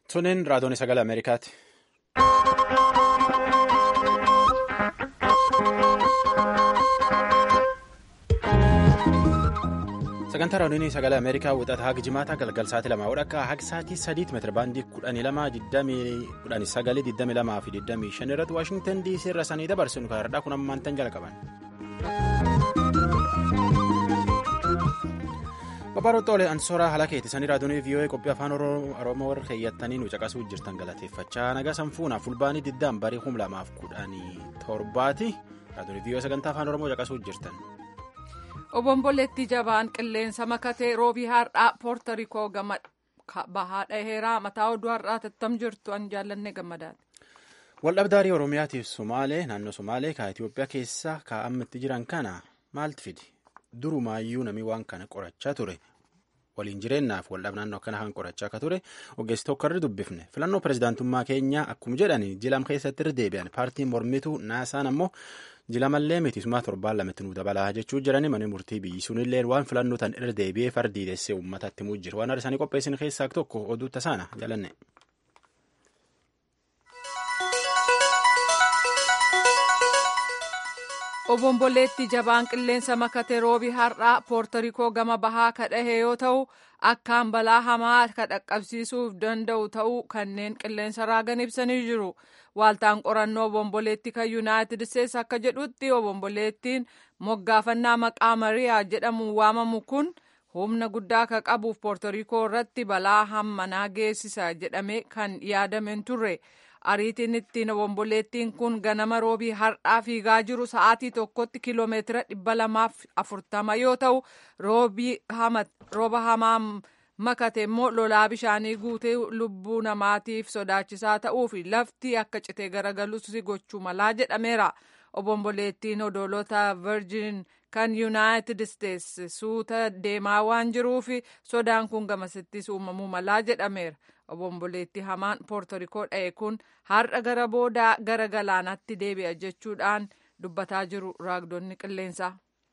Tuniin raadiyoon sagalee Ameerikaati. Sagantaa raadiyoon sagalee Ameerikaa wixata haga jimaataa galgal sa'aatii lamaa hodhakka haga sa'aatii sadiitti meetira baandii kudhanii lama kudhanii sagalee digdami lamaa fi digdamii shan irratti Waashingtan DC irra sanii dabarsinu kaardhaa kun ammaan tan jalqaban. Babarootoolee ansooraa haala keetti sanii raadiyoon VOA qophii afaan oromoo warra keeyyattanii nu caqasuu jirtan galateeffachaa nagaa sanfuuna fulbaanii diddaan barii kum lamaaf kudhanii torbaati raadiyoon VOA sagantaa afaan oromoo caqasuu jirtan. Obomboleettii jabaan qilleensa makatee roobii har'aa poortarikoo gama bahaa dhaheeraa mataa oduu har'aa tattam jirtu an jaallanne gammadaati. Waldhabdaarii Oromiyaatiif Somaalee naannoo Somaalee ka Itoophiyaa keessa kaa'amatti jiran kana maaltu fidi? Durumaayyuu namni waan kana qorachaa ture. Waliin jireenyaaf waldhab naannoo akkana kan qorachaa akka ture ogeessi tokko irra dubbifne. Filannoo pirezidaantummaa keenyaa akkuma jedhani jilam keessatti irra deebi'an paartiin mormituu naasaan ammoo jilamallee mitisummaa torbaan lamatti nu dabalaa jechuu jirani mana murtii biyyi sunillee waan filannoo tan irra deebi'ee fardiidessee uummatatti himuu jira. Waan isaanii qopheessin keessaa tokko oduu tasaana jalanne. Obomboleetti jabaan qilleensa makate roobii har'aa poortarikoo gama bahaa kadhahe yoo ta'u akkaan balaa hamaa ka dhaqqabsiisuuf danda'u ta'uu kanneen qilleensa raagan ibsanii jiru. Waaltaan qorannoo obomboleetti kan yuunaayitid isteetsi akka jedhutti obomboleettiin moggaafannaa maqaa mariyaa jedhamuun waamamu kun humna guddaa akka qabuuf poortarikoo irratti balaa hammanaa geessisa jedhamee kan yaadameen turre. ariitiin ittiin obomboleettiin kun ganama roobii har'aa fiigaa jiru sa'aatii tokkotti kiloomeetira dhibba lamaaf afurtama yoo ta'u rooba hamaa makate immoo lolaa bishaanii guutee lubbuu namaatiif sodaachisaa ta'uu fi lafti akka citee garagalus gochuu malaa jedhameera obomboleettiin odolota virgin kan yuunaayitid isteetsi suuta deemaa waan jiruuf sodaan kun gamasittis uumamuu malaa jedhameera. obomboleetti hamaan poortorikoo dha'e kun har'a gara boodaa gara galaanaatti deebi'a jechuudhaan dubbataa jiru raagdonni qilleensaa.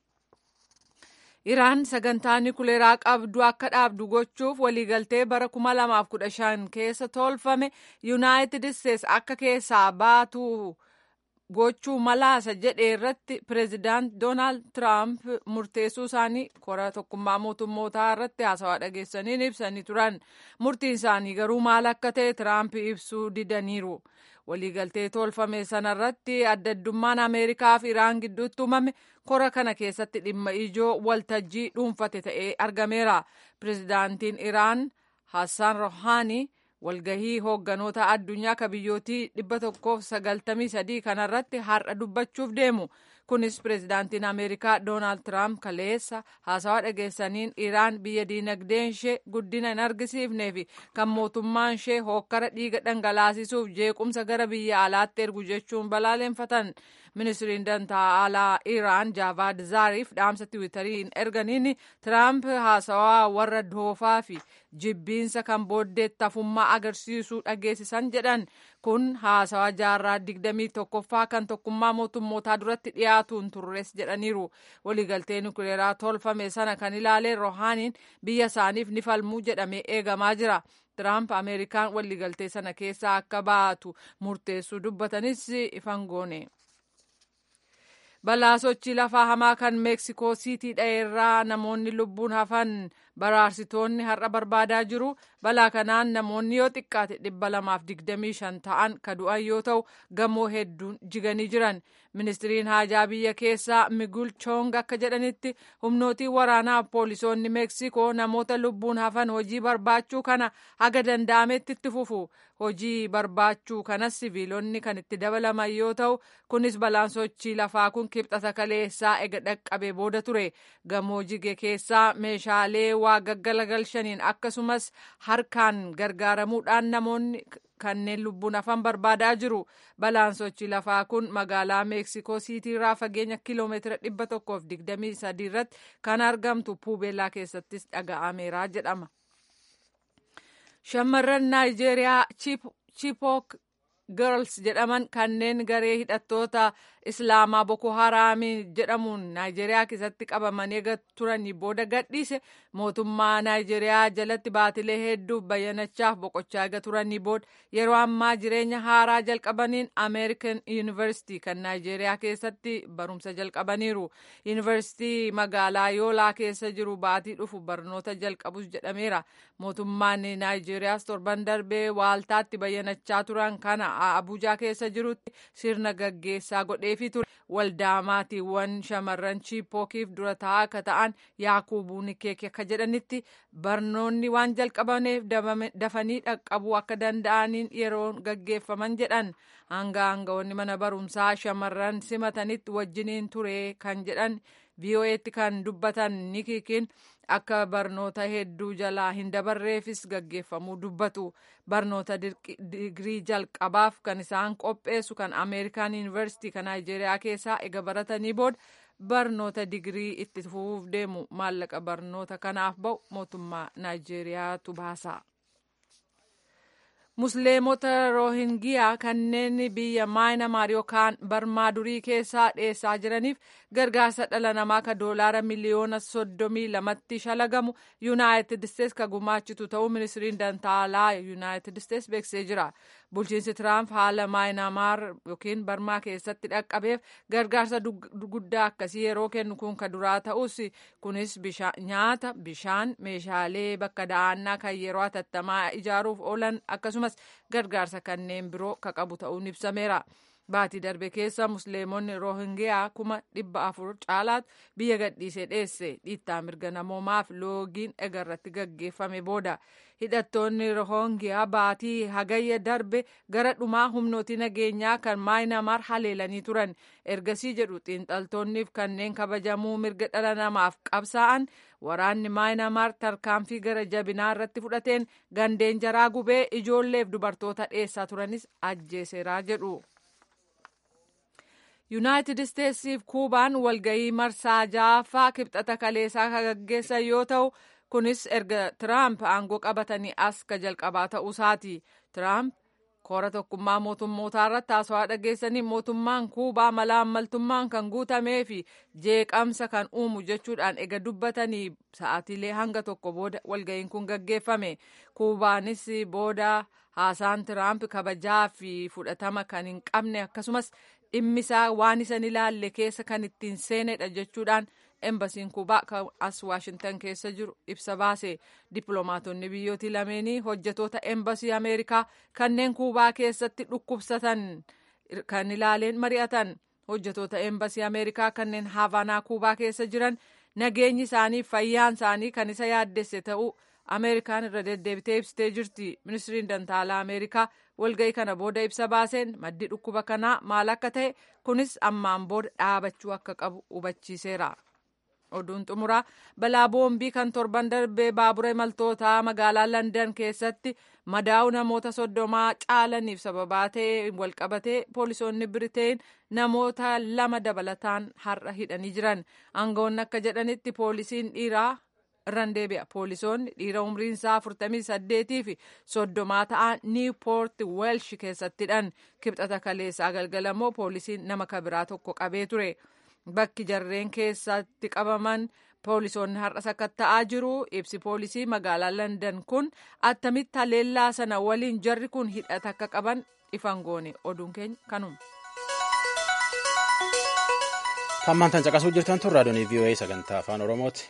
Iraan sagantaa nikuleeraa qabdu akka dhaabdu gochuuf waliigaltee bara 2015 keessa tolfame yuunaayitid isteetsi akka keessaa baatu gochuu malaasa jedhe irratti pireezidaant doonaald tiraamp murteessuu isaanii kora tokkummaa mootummootaa irratti haasawaa dhageessaniin ibsanii turan murtiin isaanii garuu maal akka ta'e tiraamp ibsuu didaniiru waliigaltee tolfame sanarratti adda addummaan ameerikaa fi iraan gidduutti uumame kora kana keessatti dhimma ijoo waltajjii dhuunfate ta'ee argameera pireezidaantiin iraan hassaan rohaanii walgahii hoogganoota addunyaa ka biyyootii dhibba tokkoof sagaltamii sadii kanarratti har'a dubbachuuf deemu kunis pireezidaantiin ameerikaa doonaald tiraamp kaleessa haasawaa dhageessaniin iraan biyya diinagdeen ishee guddina hin argisiifnee fi kan mootummaan ishee hookkara dhiiga dhangalaasisuuf jeequmsa gara biyya alaatti ergu jechuun balaaleffatan ministiriin dantaa alaa iraan jaavaad zaariif dhaamsa tiwiitariin erganiin tiraamp haasawaa warra doofaa fi jibbiinsa kan booddeetti hafummaa agarsiisuu dhageessisan jedhan kun haasawaa jaarraa digdamii tokkoffaa kan tokkummaa mootummootaa duratti dhiyaatuun turres jedhaniiru waliigaltee nukuleeraa tolfame sana kan ilaaleen rohaaniin biyya isaaniif ni falmuu jedhamee eegamaa jira. Tiraamp Ameerikaan waliigaltee sana keessaa akka baatu murteessuu dubbatanis ifan goone. balaa sochii lafaa hamaa kan meeksikoo siitii dha'eerraa namoonni lubbuun hafan baraarsitoonni har'a barbaadaa jiru balaa kanaan namoonni yoo xiqqaate dhibba lamaaf digdamii shan ta'an ka du'an yoo ta'u gamoo hedduun jiganii jiran ministiriin haajaa biyya keessaa migul chong akka jedhanitti humnootiin waraanaa poolisoonni meeksikoo namoota lubbuun hafan hojii barbaachuu kana haga danda'ametti itti fufu hojii barbaachuu kanas siviilonni kan itti dabalaman yoo ta'u kunis balaan sochii lafaa kun kibxata kaleessaa ega dhaqqabee booda ture gamoo jige keessaa meeshaalee waa gaggalagalshaniin akkasumas harkaan gargaaramuudhaan namoonni kanneen lubbuun hafan barbaadaa jiru balaan sochii lafaa kun magaalaa meeksikoo siitiirraa fageenya kiloomeetira dhibba tokkoof digdamii sadii irratti kan argamtu puubeellaa keessattis dhaga'ameera jedhama. Shamarran Naayijeeriyaa Chipook Girls jedhaman kanneen garee hidhattoota islaamaa boko haraamiin jedhamuun naayijeeriyaa keessatti qabamanii turanii booda gadhiise mootummaa naayijeeriyaa jalatti baatilee hedduuf bayyanachaaf boqochaa eega turanii booda yeroo ammaa jireenya haaraa jalqabaniin ameerikan yuunivarsiitii kan naayijeeriyaa keessatti barumsa jalqabaniiru yuunivarsiitii magaalaa yoolaa keessa jiru baatii dhufu barnoota jalqabus jedhameera mootummaan naayijeeriyaas torban darbee waaltaatti bayyanachaa turan kana abuujaa keessa jirutti sirna gaggeessaa godheefii ture waldaa maatiiwwan shamarran chiipookiif dura taa'aa akka ta'an yaakuubuu nikeeki akka jedhanitti barnoonni waan jalqabaneef dafanii dhaqqabuu akka danda'aniin yeroo gaggeeffaman jedhan hanga aangawoonni mana barumsaa shamarran simatanitti wajjiniin ture kan jedhan VOA'tti kan dubbatan nikiikiin akka barnoota hedduu jalaa hin dabarreefis gaggeeffamuu dubbatu barnoota digirii jalqabaaf kan isaan qopheessu kan ameerikaan yuunivarsiitii kan naayijeeriyaa keessaa ega baratanii booda barnoota digirii itti fufuuf deemu maallaqa barnoota kanaaf ba'u mootummaa naayijeeriyaatu baasa. musliimota roohingiyaa kanneen biyya maayinamaar yookaan barmaa durii keessaa dheessaa jiraniif gargaarsa dhala namaa ka doolaara miliyoona soddomii lamatti shalagamu yuunaayitid isteets ka gumaachitu ta'uu ministiriin dantaalaa yuunaayitid isteets beeksisee jira bulchiinsi tiraamp haala maayinamaar yookiin barmaa keessatti dhaqqabeef gargaarsa guddaa akkasii yeroo kennu kun ka duraa ta'us kunis nyaata bishaan meeshaalee bakka da'annaa kan yeroo hatattamaa ijaaruuf oolan akkasumas gargaarsa kanneen biroo ka qabu ta'uun ibsameera. Baatii darbe keessa musliimonni roohingiyaa kuma dhibba afur caalaatu biyya gadhiisee dheesse dhiittaa mirga namoomaaf loogiin egarratti gaggeeffame booda hidhattoonni roohingiyaa baatii hagayya darbe gara dhumaa humnootii nageenyaa kan maayinamaar haleelanii turan ergasii jedhu xiinxaltoonniif kanneen kabajamuu mirga dhala namaaf qabsaa'an waraanni maayinamaar tarkaanfii gara jabinaa irratti fudhateen gandeen jaraa gubee ijoolleef dubartoota dheessaa turanis ajjeeseeraa jedhu. yuunaayitid isteetsiif kuubaan walgayii marsaa ja'affaa kibxata kaleessaa ka gaggeessan yoo ta'u kunis erga tiraamp aangoo qabatanii as ka jalqabaa ta'uusaati tiraamp koora tokkummaa mootummootaa irratti haasawaa dhageessanii mootummaan kuubaa malaammaltummaan kan guutamee fi jeeqamsa kan uumu jechuudhaan ega dubbatanii sa'aatiilee hanga tokko booda walga'iin kun gaggeeffame kuubaanis booda haasaan tiraamp kabajaa fi fudhatama kan hin qabne akkasumas dhimmisaa waan isan ilaalle keessa kan ittiin seenedha jechuudhaan embasiin kuubaa kan as waashintan keessa jiru ibsa baase dippiloomaatonni biyyootii lameenii hojjetoota embasii ameerikaa kanneen kuubaa keessatti dhukkubsatan kan ilaaleen mari'atan hojjetoota embasii ameerikaa kanneen haavanaa kuubaa keessa jiran nageenyi isaanii fayyaan isaanii kan isa yaaddesse ta'uu ameerikaan irra deddeebitee ibsitee jirti ministiriin dantaalaa ameerikaa walga'ii kana booda ibsa baaseen maddi dhukkuba kanaa maal akka ta'e kunis ammaan booda dhaabachuu akka qabu hubachiiseera. oduun xumuraa balaa boombii kan torban darbee baabura imaltootaa magaalaa landan keessatti madaa'u namoota soddomaa caalaniif sababaa ta'e walqabatee poolisoonni biriteen namoota lama dabalataan har'a hidhanii jiran aangawoonni akka jedhanitti poolisiin dhiiraa irraan deebi'a poolisoonni dhiira umriinsaa 48 fi soddomaa ta'an niiwpoort weelsh keessattidhan kibxata kaleessaa galgalamoo poolisiin nama kabiraa tokko qabee ture. bakki jarreen keessatti qabaman poolisoonni har'as akka ta'aa jiru ibsi poolisii magaalaa landan kun attamitti haleellaa sana waliin jarri kun hidhata akka qaban ifan goone oduun keenya kanuma. Hammaan tan caqasuu jirtan tun raadiyoon VOA sagantaa afaan Oromooti.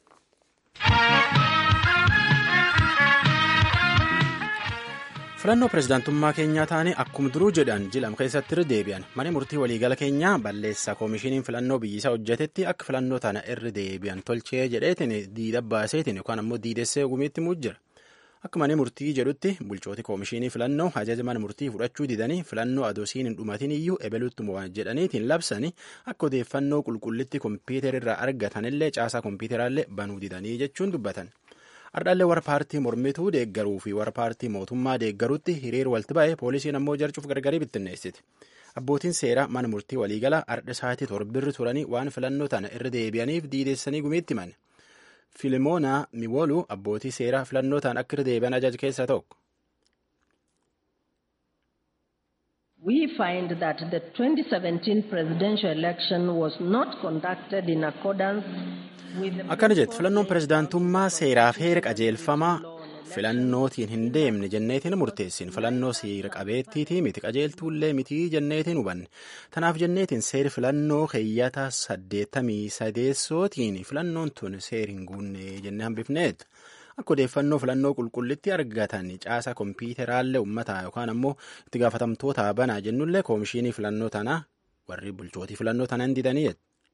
filannoo pirezidaantummaa keenyaa taane akkuma duruu jedhan jilam keessatti irra deebi'an mana murtii waliigala keenyaa balleessaa koomishiniin filannoo biyyisaa hojjetetti akka filannoo tana irra deebi'an tolchee jedheetiin diida baaseetiin yookaan ammoo diidessee gumiitti mujjira akka mana murtii jedhutti bulchooti koomishinii filannoo ajaja mana murtii fudhachuu didanii filannoo adoosiin hin dhumatin iyyuu ebeluttuma jedhaniitiin labsanii akka odeeffannoo qulqullitti kompiitarirraa argatanillee caasaa kompiitaraallee banuu didanii jechuun dubbatan. Ardhallee warra paartii mormituu deeggaruu fi warra paartii mootummaa deeggaruutti hiriir walti ba'e poolisiin ammoo jarcuuf gargarii bittinneessiti. Abbootiin seeraa mana murtii waliigalaa ardha isaatii torbirri turanii waan filannoo tana irra deebi'aniif diidessanii gumiitti himan. Filimoonaa Miwoluu abbootii seeraa filannoo tana akka irra deebi'an ajaja keessaa tokko. We find that the 2017 presidential election was not conducted in accordance with the akkana jette filannoon pirezidaantummaa seeraaf heera qajeelfamaa filannootiin hin deemne jenneetiin murteessin filannoo seera qabeettiitii miti qajeeltuullee mitii jenneetiin hubanne tanaaf jenneetiin seeri filannoo keeyyata saddeettamii sadeessootiin filannoon tun seeri hin guunne jennee hambifneet akka odeeffannoo filannoo qulqullitti argatan caasa kompiitaraallee uummataa yookaan ammoo itti gaafatamtoota banaa jennullee koomishinii filannoo tanaa warri bulchootii filannoo tana hin didanii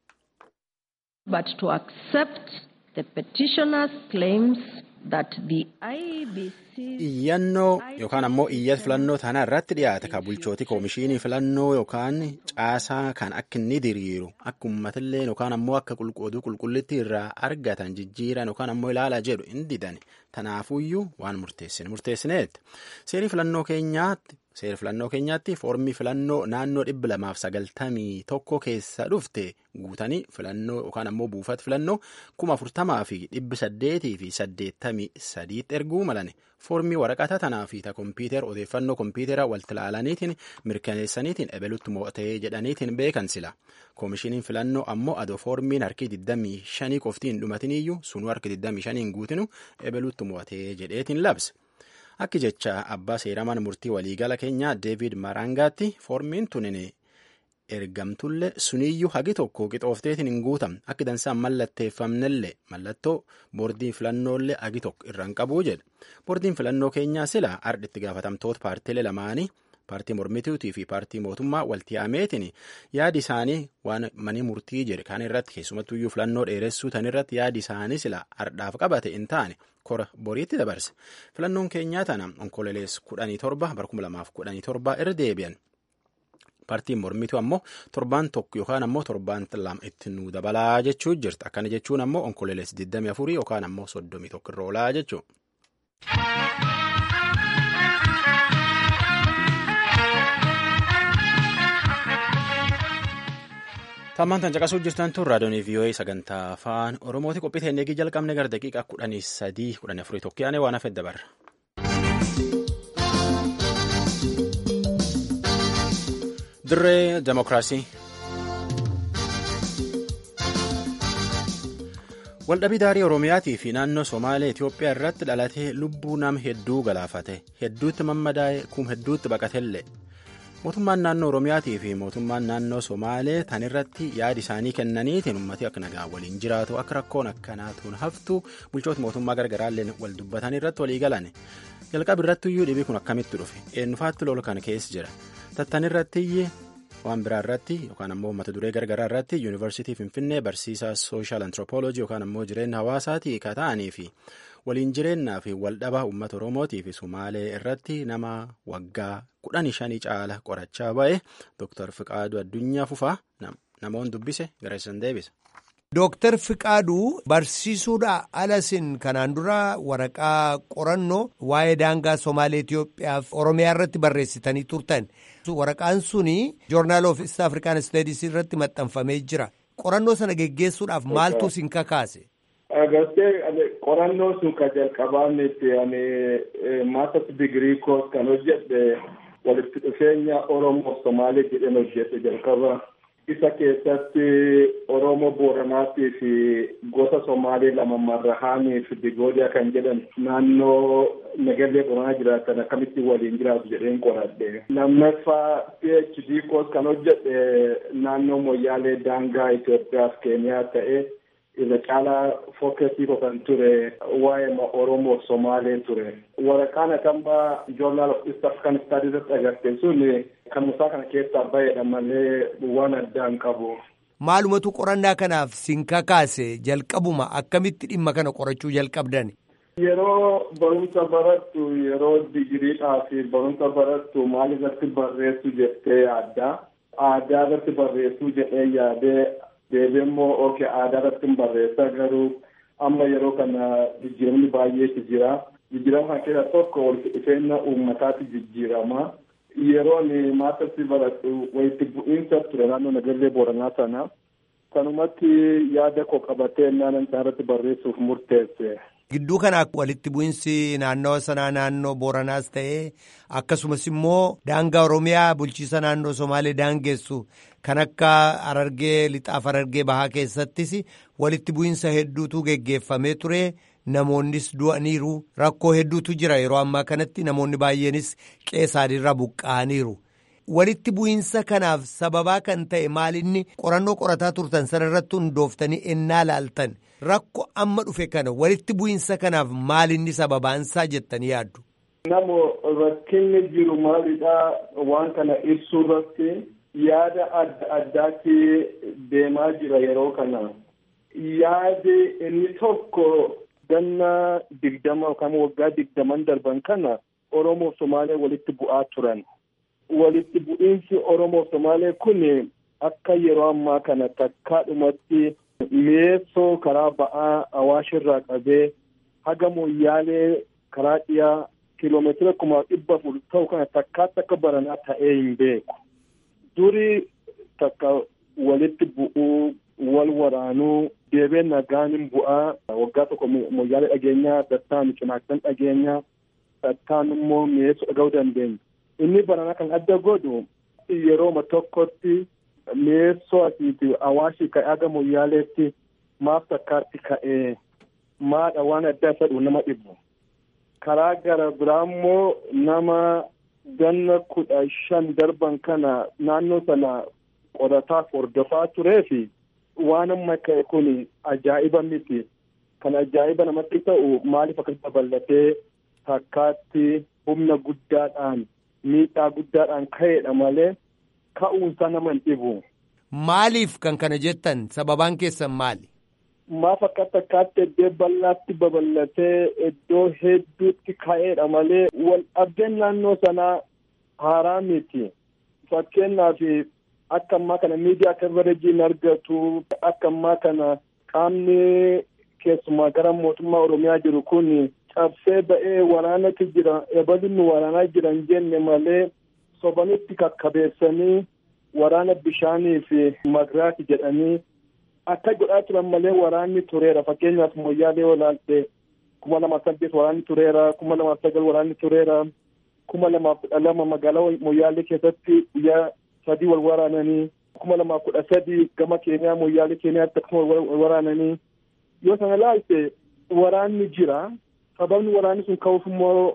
but to accept the petitioner's claims that the IBC iyyannoo yookaan ammoo iyyata filannoo tanaa irratti dhiyaate ka bulchootii koomishinii filannoo yookaan caasaa kan akka inni diriiru akka uummatillee yookaan ammoo akka qulquuduu qulqullitti irraa argatan jijjiiran yookaan ammoo ilaalaa jedhu hin didan tanaafuyyuu waan murteessine murteessineetti seerii filannoo keenyaatti seera filannoo keenyaatti foormii filannoo naannoo dhibba lamaaf sagaltamii tokko keessa dhufte guutanii filannoo yookaan ammoo buufata filannoo kuma afurtamaa fi dhibbi saddeetii fi saddeettamii sadiitti erguu malane foormii waraqata tanaa fi ta kompiitara odeeffannoo kompiitara waltilaalaniitiin mirkaneessaniitiin ebelutti mo'atee jedhaniitiin beekan sila koomishiniin filannoo ammoo adoo foormiin harki 25 qoftiin dhumatiniyyuu sunuu harki 25 guutinu ebelutti mo'atee jedheetiin labse. Akki jecha abbaa seeramaan murtii waliigala keenyaa Deevid Marangaatti foormiin tunin ergamtullee suniyyuu hagi tokko qixoofteetiin hin guutamne akki dansaan mallatteeffamnellee mallattoo boordiin filannoollee hagi tokko irraan qabuu jedhe. Boordiin filannoo keenyaa sila ardhitti gaafatamtoota paartiilee lamaanii paartii mormituutii fi paartii mootummaa walti yaameetiin yaadi isaanii waan manii murtii jedhe kan irratti keessumattuyyuu filannoo dheeressuu tan irratti yaadi isaanii sila ardhaaf qabate hin taane kora boriitti dabarse filannoon keenyaa tana onkololees kudhanii torba bara kuma lamaaf kudhanii torba irra deebi'an. Paartiin mormituu ammoo torbaan tokko yookaan ammoo torbaan lama itti nu dabalaa jechuu jirti. Akkana jechuun ammoo onkololees 24 yookaan ammoo 31 irra oolaa jechuudha. Tammaan tan caqasuu jirtan tun raadiyoonii vii'oo'ee sagantaa afaan oromooti qophii ta'e eegii jalqabne gara daqiiqaa kudhanii sadii kudhanii afurii tokko yaane waan hafe dabarra. Dirree Demokiraasii. Waldhabii daarii Oromiyaatii fi naannoo Somaalee Itoophiyaa irratti dhalatee lubbuu nama hedduu galaafate hedduutti mammadaa'e kum hedduutti baqatellee. mootummaan naannoo oromiyaatii fi mootummaan naannoo somaalee tan irratti yaadi isaanii kennaniitiin ummati akka nagaa waliin jiraatu akka rakkoon akkanaatuun haftu bulchoota mootummaa gargaraallee wal dubbatan irratti walii galan jalqaba irrattiyyuu dhibii kun akkamitti dhufe eenyufaatti lola kana keessa jira tattan irrattiyyee waan biraa irratti yookaan ammoo mata duree gargaraa irratti yuunivarsiitii finfinnee barsiisaa sooshaal antiroopooloojii yookaan ammoo jireenya hawaasaatii ka ta'anii fi waliin jireenyaa fi waldhabaa uummata oromootii fi sumaalee irratti nama waggaa kudhanii shanii caala qorachaa ba'e dooktar Fiqaaduu Addunyaa Fufaa namoonni dubbise gareessan deebisa. Dooktar Fiqaaduu barsiisuudha alasin kanaan dura waraqaa qorannoo waa'ee daangaa Somaalee Itoophiyaaf Oromiyaa irratti barreessitanii turtan. Waraqaan suni joornaal of East African Studies irratti maxxanfamee jira. Qorannoo sana geggeessuudhaaf maaltu isin kakaase? Agartee qorannoo sun ka jalqabaan itti ani maasters digirii koos kan hojjedhe walitti dhufeenya Oromoo Somaalee jedheen hojjedhe jalqaba. Isa keessatti Oromoo Booranaatii fi gosa Somaalee lama Marrahaanii fi Digoodiyaa kan jedhan naannoo Nagallee Booranaa jiraatan akkamitti waliin jiraatu jedheen qoradhe. Lammaffaa PhD koos kan hojjedhe naannoo Moyyaalee daangaa Itoophiyaa fi Keeniyaa ta'e. irra caalaa fookasii kan ture waa'ee Oromoo Somaalee ture. Waraqaan akambaa joornaal of East African Studies irratti agarte sun kan musaa kana keessaa baheedha malee waan addaan qabu. Maalumatu qorannaa kanaaf sin kakaase jalqabuma akkamitti dhimma kana qorachuu jalqabdan? Yeroo barumsa barattu yeroo digiriidhaa fi barumsa barattu maal irratti barreessu jettee yaadda. Aadaa irratti barreessuu jedhee yaadee deebiin immoo ookee aadaa irratti barreessaa garuu amma yeroo kana jijjiiramni baay'eetu jira. Jijjiirama kana keessaa tokko walitti dhufeenya uummataatti jijjiirama. Yeroon maastarsi baradhu walitti bu'iinsa ture naannoo Nagallee Booranaa sana. Kanumatti yaada koo qabatee naannoo isaa irratti barreessuuf murteesse. Gidduu kanaa walitti bu'insi naannawa sanaa naannoo Booranaas ta'ee akkasumas immoo daangaa Oromiyaa bulchiisa naannoo Somaalee daangessu kan akka Harargee lixaaf Harargee bahaa keessattis walitti bu'insa hedduutu geggeeffamee ture. Namoonnis du'aniiru rakkoo hedduutu jira yeroo ammaa kanatti namoonni baay'eenis qeessaadhiirra buqqa'aniiru. Walitti bu'iinsa kanaaf sababaa kan ta'e maalinni qorannoo qorataa turtan sanarratti hundooftanii ennaa laaltan rakkoo amma dhufe kana walitti bu'iinsa kanaaf maalinni sababaansaa jettanii yaaddu. Namo rakkinni jiru maalidhaa waan kana ibsuu irratti yaada adda addaatti deemaa jira yeroo kana. Yaadi inni tokko ganna digdama yookaan waggaa digdaman darban kana Oromoof Somaalee walitti bu'aa turan. Walitti bu'iinsi Oromoof Somaalee kun akka yeroo ammaa kana takkaadhumatti mi'eessoo karaa ba'aa Awaashirraa qabee haga Moyyaalee karaa dhiyaa kiiloomeetira kuma dhibba afur ta'u kana takkaatti akka baranaa ta'ee hin beeku. Duri takka walitti bu'uu wal waraanuu deebee nagaan hin bu'aa waggaa tokko moyyaalee dhageenyaa dattaan cinaaksan dhageenyaa dattaan immoo mi'eessoo dhaga'uu dandeenya. Inni baranaa kan adda godhu yerooma tokkotti mi'eessoo asiiti awaashii ka'ee haga moyyaaleetti maaf takkaatti ka'ee maadha waan adda isa dhufu nama dhibu. Karaa gara biraa immoo nama ganna kudha shan darban kana naannoo sana qorataaf hordofaa turee fi waan amma ka'e kun ajaa'iba miti. Kan ajaa'iba namatti ta'u maaliif akkasi babal'atee takkaatti humna guddaadhaan miidhaa guddaadhaan ka'eedha malee ka'uunsaa nama hin dhibu. Maaliif kan kana jettan sababaan keessan maali? Maaf akka takkaatti iddoo bal'aatti babal'atee iddoo hedduutti ka'eedha malee wal dhabdeen naannoo sanaa haaraa miti. Fakkeenyaaf akka ammaa kana miidiyaa kabareejiin argatu akka ammaa kana qaamni keessumaa gara mootummaa Oromiyaa jiru kun cabsee ba'ee waraanatti jira ebalinni waraanaa jiran jenne malee sobanitti kakkabeessanii waraana bishaanii fi magiraati jedhanii akka godhaa turan malee waraanni tureera fakkeenyaaf moyyaalee olaalte kuma lama saddeet waraanni tureera kuma lama sagal waraanni tureera kuma lama kudha lama magaalaa moyyaalee keessatti guyyaa sadii wal waraananii kuma lama kudha sadii gama keenyaa moyyaalee keenyaatti akkuma wal waraananii yoo sana laalte waraanni jira sababni waraanni sun ka'uuf immoo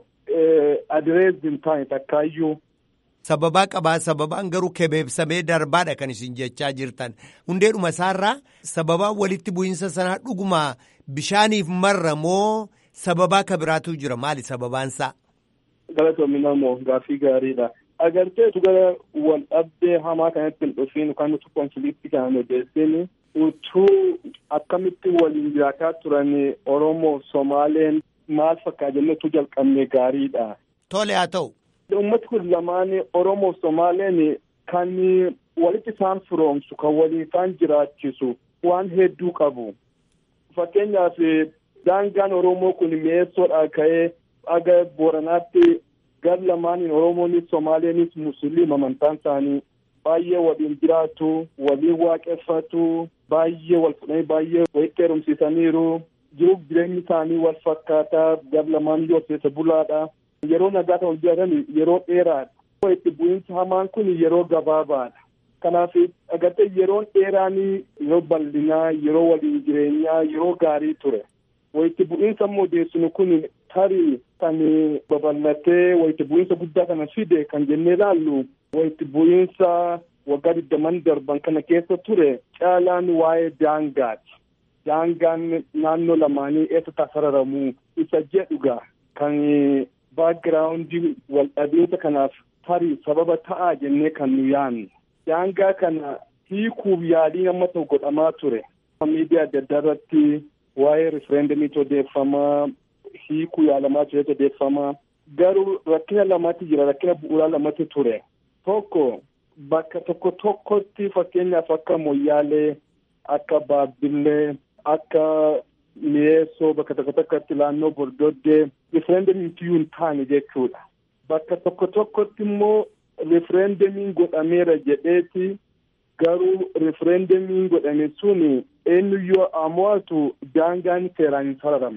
adirees hin taane takkaayyuu. Sababaa qabaa sababaan garuu kebeebsamee darbaadha kan isin jechaa jirtan hundeedhuma isaarraa sababaa walitti bu'iinsa sanaa dhuguma bishaaniif marra moo sababaa kabiraatu jira maali sababaansaa. Galatoomi namoo gaaffii gaariidha. Agartee gara wal dhabdee hamaa kanatti hin dhufiin yookaan nuti konfiliiktii kana odeessin utuu akkamitti waliin jiraataa turan Oromoo Somaaleen maal fakkaa jennetu jalqabne gaariidha. Tole haa ta'u. Uummati kun lamaan Oromoo Somaaleen kan walitti isaan firoomsu kan waliin isaan jiraachisu waan hedduu qabu. Fakkeenyaaf daangaan Oromoo kun mi'eessoodhaa ka'ee aga Booranaatti gar lamaaniin Oromoonis Somaaleenis Musliima amantaan isaanii baay'ee waliin jiraatu, waliin waaqeffatu, baay'ee wal fudhanii baay'ee walitti heerumsiisaniiru. Jiruuf jireenyi isaanii wal fakkaataa gar lamaan yoo keessa bulaadha. Yeroo nagaa ta'u jedhan yeroo dheeraadha. Itti bu'iinsi hamaan kun yeroo gabaabaadha. Kanaaf agartee yeroon dheeraan yeroo bal'inaa, yeroo waliin jireenyaa, yeroo gaarii ture. Wayitti bu'iinsa immoo odeessinu kun tarii kan babal'atee wayitti bu'iinsa guddaa kana fide kan jennee ilaallu wayitti bu'iinsa waggaa digdaman darban kana keessa ture caalaan waa'ee daangaati. Daangaan naannoo lamaanii eessa sararamu isa jedhuga kan baagiraawundii wal dhabiinsa kanaaf tarii sababa ta'aa jennee kan nu yaannu. Daangaa kana hiikuuf yaaliin amma ta'u godhamaa ture. Miidiyaa adda addaa irratti waa'ee rifereendamiitu odeeffamaa hiikuu yaalamaa turetu odeeffamaa. Garuu rakkina lamatti jira rakkina bu'uuraa lamatti ture. Tokko bakka tokko tokkotti fakkeenyaaf akka moyyaalee akka baabbillee akka mi'eessoo bakka tokko tokkotti naannoo bordoddee rifereendamiin hin taane jechuudha. Bakka tokko tokkotti immoo rifereendamiin godhameera jedheeti garuu rifereendamiin godhame sun eenyuyyoo amo'atu daangaan seeraan hin sararamne.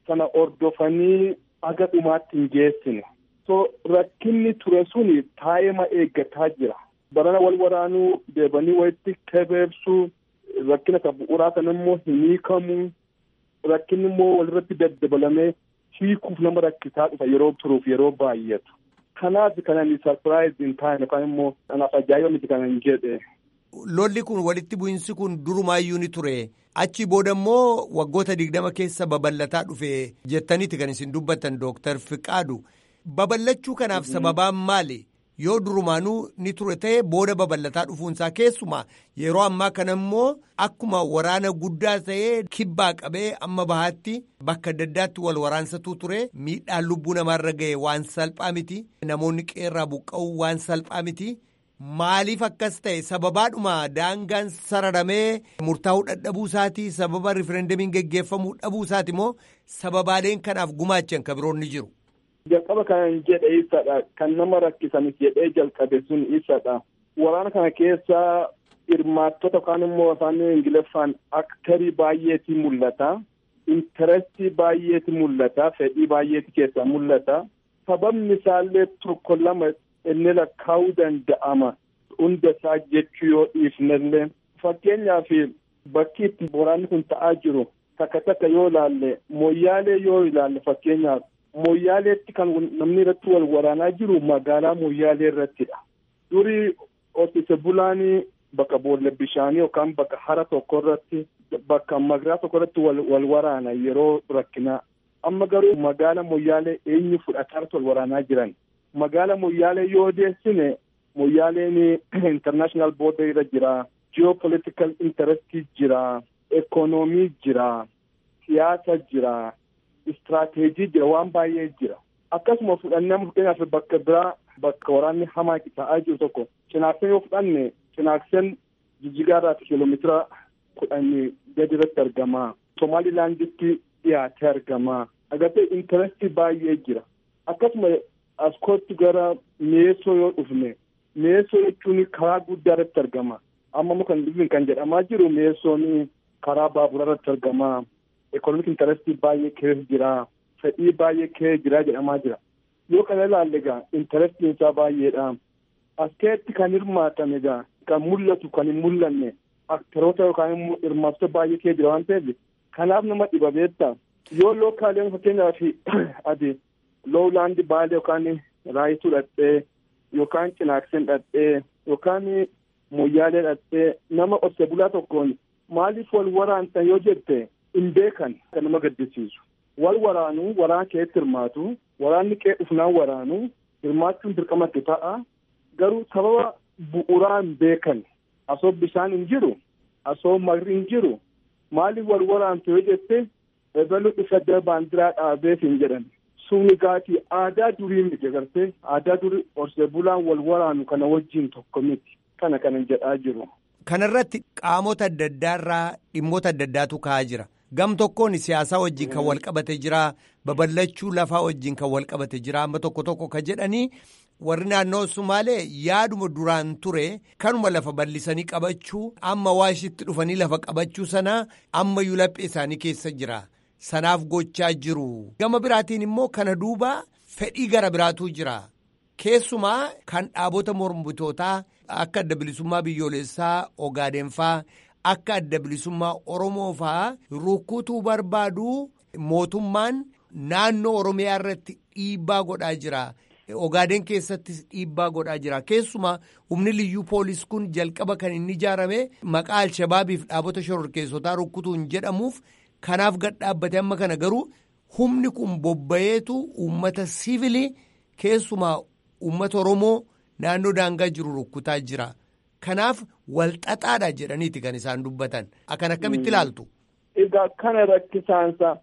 sana ordofanii aga dhumaatti hin geessine. So rakkinni ture suni taa'ima eeggataa jira. Barana wal waraanuu deebanii walitti kebeebsuu rakkina kan bu'uuraa sana immoo hin hiikamuu rakkinni immoo walirratti daddabalamee hiikuuf nama rakkisaa dhufa yeroo turuuf yeroo baay'atu. Kanaaf kanan sarpiraayiz hin taane yookaan immoo kanaaf ajaa'iba miti kanan jedhe. Lolli kun walitti bu'insi kun durumaayyuu ni ture. Achi booda immoo waggoota digdama keessa babal'ataa dhufe jettaniiti kan isin dubbattan Dooktar Fiqaadu. Babal'achuu kanaaf sababaan maali? Yoo durumaanuu ni ture ta'e booda babal'ataa dhufuunsaa keessumaa yeroo ammaa kana immoo akkuma waraana guddaa ta'ee kibbaa qabee amma bahaatti bakka adda addaatti wal waraansatu ture miidhaan lubbuu namaarra ga'e waan salphaa miti namoonni qeerraa buqqa'uu waan salphaa miti. Maaliif akkas ta'e sababaadhuma daangaan sararamee murtaa'uu dadhabuu isaati sababa rifereendamiin geggeeffamuu dhabuu isaati moo sababaaleen kanaaf gumaachan kan biroon ni jiru. Jalqaba kan jedhe isadha kan nama rakkisanis jedhee jalqabe sun isadha. Waraana kana keessa hirmaattota yookaan immoo afaan Ingiliffaan aktarii baay'eetu mul'ata. Intarestii baay'eetu mul'ata. Fedhii baay'eetu keessaa mul'ata. Sababni isaallee tokko lama inni lakkaa'uu danda'ama. Hunda isaa jechuu yoo dhiifnellee. Fakkeenyaaf bakki itti waraanni kun ta'aa jiru takka takka yoo ilaalle mooyyaalee yoo ilaalle fakkeenyaaf mooyyaaleetti kan namni irratti wal waraanaa jiru magaalaa mooyyaalee irrattidha. Durii horsiise bulaanii bakka boolla bishaanii yookaan bakka hara tokko irratti bakka magaalaa tokko irratti wal waraana yeroo rakkinaa. Amma garuu magaala mooyyaalee eenyu fudhataa wal waraanaa jiran. Magaala mooyyaalee yoo deessine mooyyaaleen international border irra jira. Geopolitical interest jira. Ekonomii jira. Siyaasa jira. Istiraateejii jira waan baay'ee jira. Akkasuma fudhannee fakkeenyaaf bakka biraa bakka waraanni hamaa ta'aa jiru tokko cinaakseen yoo fudhanne cinaakseen jijjigaarraa kiiloomeetira kudhanii gadi irratti argama. Somaalilaanditti dhiyaatee argama. Agartee intarestii baay'ee jira. Akkasuma as kootti gara mi'eessoo yoo dhufne mi'eessoo jechuun karaa guddaa irratti argama. Amma immoo kan dhufin kan jedhamaa jiru mi'eessoon karaa baaburaa irratti argama. Ekonomik intarestii baay'ee keessa jira. Fedhii baay'ee keessa jira jedhamaa jira. Yoo kana ilaalle egaa intarestiin isaa baay'eedha. As keessatti kan hirmaatame egaa kan mul'atu kan hin mul'anne aktaroota yookaan immoo hirmaattota baay'ee keessa jira waan ta'eef kanaaf nama dhiba beektaa. Yoo lookaaleen fakkeenyaaf ati loowlaandi baalee yookaan raayituu dhadhee yookaan cinaakseen dhadhee yookaan moyyaalee dhadhee nama qote bulaa tokkoon maaliif wal waraantan yoo jette hin beekan kan nama gaddisiisu. Wal waraanuu waraana keessatti hirmaatu waraanni qee dhufnaan waraanuu hirmaachuun dirqamatti ta'a garuu sababa bu'uuraa hin beekan asoo bishaan hin jiru asoo marri hin jiru maaliif wal waraantu yoo jette ebalu dhufa baandiraa dhaabeef hin jedhan. Suuni gaatii aadaa durii miti agartee aadaa durii horsee bulaan wal waraanu kana wajjin tokko miti kana kanan jedhaa jiru. Kanarratti qaamota adda addaarraa dhimmoota adda addaatu ka'aa jira. Gam tokkoon siyaasaa wajjin kan wal qabate jira. Babal'achuu lafaa wajjin kan wal qabate jira. Amma tokko tokko kan jedhanii warri naannoo Sumaalee yaaduma duraan ture kanuma lafa bal'isanii qabachuu amma waashitti dhufanii lafa qabachuu sana ammayyuu laphee isaanii keessa jira. Sanaaf gochaa jiru. Gama biraatiin immoo kana duuba fedhii gara biraatu jira. Keessumaa kan dhaabota mormitootaa akka adda bilisummaa biyyoolessaa Ogaadenfaa akka adda bilisummaa Oromoo faa rukkutuu barbaadu mootummaan naannoo Oromiyaa irratti dhiibbaa godhaa jira. Ogaaden keessattis dhiibbaa godhaa jira. Keessumaa humni liyyuu poolis kun jalqaba kan inni ijaarame maqaa Alshabaabiif dhaabota shororkeessotaa rukkutuun jedhamuuf. Kanaaf gad dhaabbate amma kana garuu humni kun bobba'eetu uummata siivilii keessumaa uummata Oromoo naannoo daangaa jiru rukkutaa jira. Kanaaf walxaxaadha jedhaniiti kan isaan dubbatan. Akkan akkamitti ilaaltu? Egaa kana rakkisaansa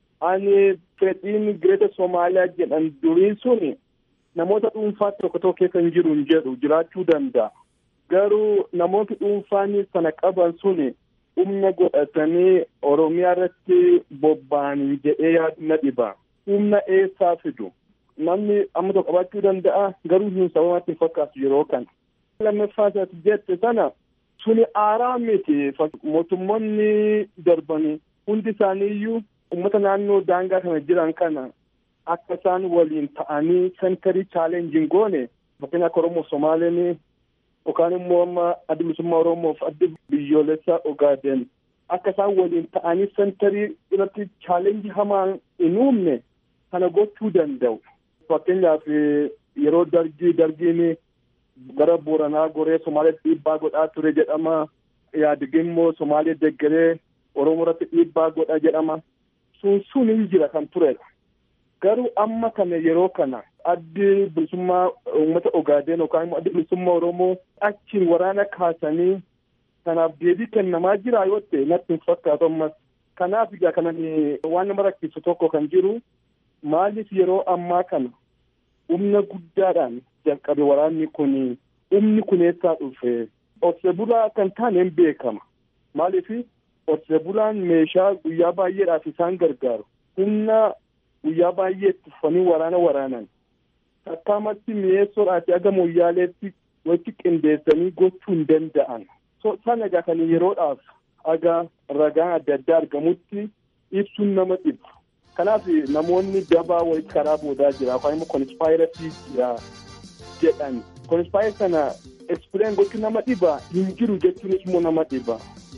ani fedhiin Gireeta Somaaliyaa jedhan durii suni namoota dhuunfaa tokko tokko keessa hin jiru hin jedhu jiraachuu danda'a. Garuu namooti dhuunfaan sana qaban suni. humna godhatanii oromiyaa irratti bobba'anii jedhee yaadu na dhiba. Humna eessaa fidu? Namni amma tokko qabaachuu danda'a garuu hin sababatti hin fakkaatu yeroo kana. Lammaffaa isaati jette sana suni aaraa miti mootummoonni darbanii hundi isaanii iyyuu uummata naannoo daangaa kana jiran kana akka isaan waliin ta'anii sentarii chaalenjiin goone fakkeenya akka Oromoo Somaaleen yookaan immoo amma adda bilisummaa Oromoof adda biyyoolessaa Ogaaden akka isaan waliin ta'anii sentarii irratti chaalenjii hamaan hin uumne kana gochuu danda'u. Fakkeenyaaf yeroo dargii dargiin gara Booranaa goree Somaaliyaatti dhiibbaa godhaa ture jedhama. Yaadig immoo Somaaliyaa deggeree Oromoo irratti dhiibbaa godha jedhama. Sun sun hin jira kan turedha. Garuu amma kana yeroo kana addi bilisummaa uummata Ogaadeen yookaan immoo addi bilisummaa Oromoo achiin waraana kaasanii kanaaf deebii kennamaa jira yoo ta'e natti hin fakkaatu ammas. Kanaaf egaa kanan waan nama rakkisu tokko kan jiru maaliif yeroo ammaa kana humna guddaadhaan jalqabe waraanni kun humni kun eessaa dhufe horsiisee bulaa kan taane hin beekama. Maaliif horsiisee bulaan meeshaa guyyaa baay'eedhaaf isaan gargaaru humna guyyaa baay'ee itti uffatanii waraana waraanan akkaamatti mi'eessoodhaaf aga moyyaaleetti walitti qindeessanii gochuu hin danda'an. Sana egaa kan yeroodhaaf aga ragaan adda addaa argamutti ibsuun nama dhibu. Kanaaf namoonni dabaa walitti karaa boodaa jira yookaan immoo konspiraasii jira jedhan. Konspiraasii sana ekspireen gochuun nama dhiba hin jiru jechuunis immoo nama dhiba.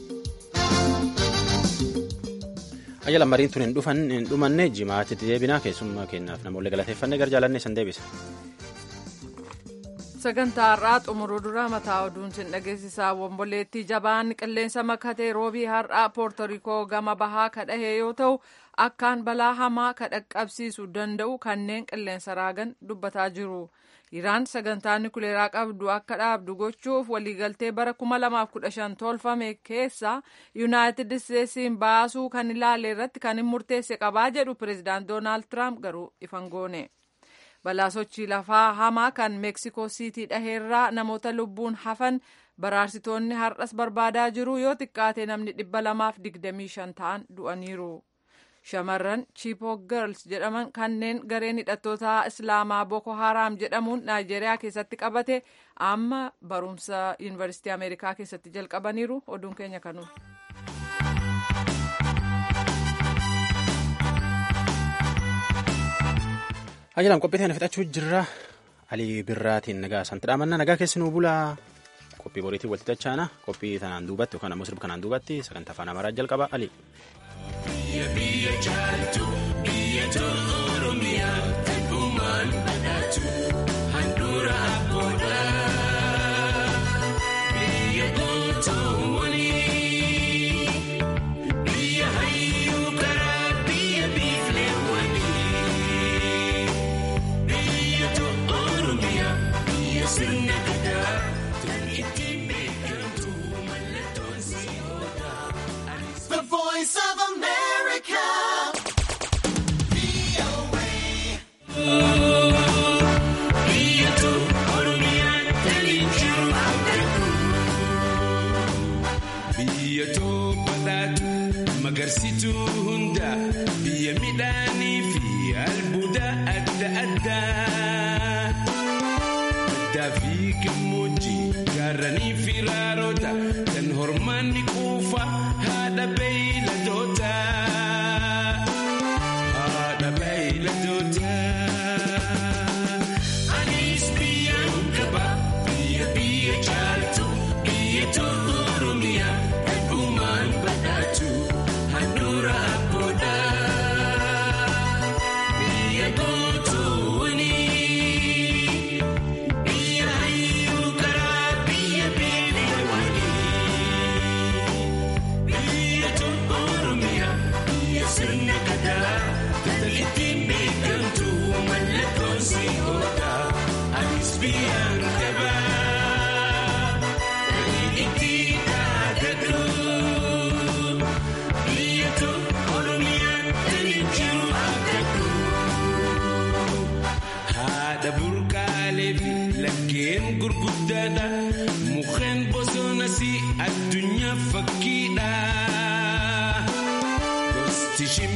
Ayya lammariin tun hin dhufan hin dhumanne jimaatitti deebinaa keessummaa kennaaf namoonni galateeffannee gara jaalannee san deebisa. sagantaa har'aa xumuruu dura mataa oduun sin dhageessisaa womboleettii jabaan qilleensa makatee roobii har'aa poortorikoo gama bahaa kadhahee yoo ta'u akkaan balaa hamaa kadhaqqabsiisuu danda'u kanneen qilleensa raagan dubbataa jiru. Iraan sagantaa nukuleeraa qabdu akka dhaabdu gochuuf waliigaltee bara 2015 tolfame keessa yuunaayitid isteetsiin baasuu kan ilaale irratti kan hin murteesse qabaa jedhu pireezidaant doonaald tiraamp garuu ifan goone. balaa sochii lafaa hamaa kan meeksikoo siitii dhaheerraa namoota lubbuun hafan baraarsitoonni har'as barbaadaa jiru yoo xiqqaate namni dhibba lamaaf digdamii shan ta'an du'aniiru. Shamarran Chibok Girls jedhaman kanneen gareen hidhattoota Islaamaa Boko Haram jedhamuun Naayijeeriyaa keessatti qabate amma barumsa Yuunivarsiitii Ameerikaa keessatti jalqabaniiru oduun keenya kanuma. Ajajaan qophii kana fixachuu jirra. Alii birraatiin nagaa santi dhaamanna nagaa keessi nuu bulaa qophii boriitiin walitti dachaana qophii tanaan duubatti yookaan ammoo sirba kanaan duubatti sagantaa afaan amaaraa jalqaba Ali. The voice of America. Biyya badhaatu magarsituu hunda biyya midhaanii fi albuuda adda addaa. Baddaa fi gammoojjii gaarranii fi raaroota kan hormaanni quufa haadha beeyladoota. Haadha beeyladoota. Anis biyyaan qaba biyya biyya caaltu biyya tolu Oromiyaa heddumaan badhaatu handhuura abboodha. Biyya gootuuni. Biyya hayyuu karaa biyya beelawanii. Biyya tolu Oromiyaa biyya sirna gadaa tatalittiin beekamtu mallattoon si oolta. Anis biyyaan qaba. Kan itti dhaadatu. Biyya tolu Oromiyaa kan jiru abdatu. Haadha burqaalee fi laggeen gurguddaadha. Mukkeen bosonas addunyaa fakkiidha. Gosti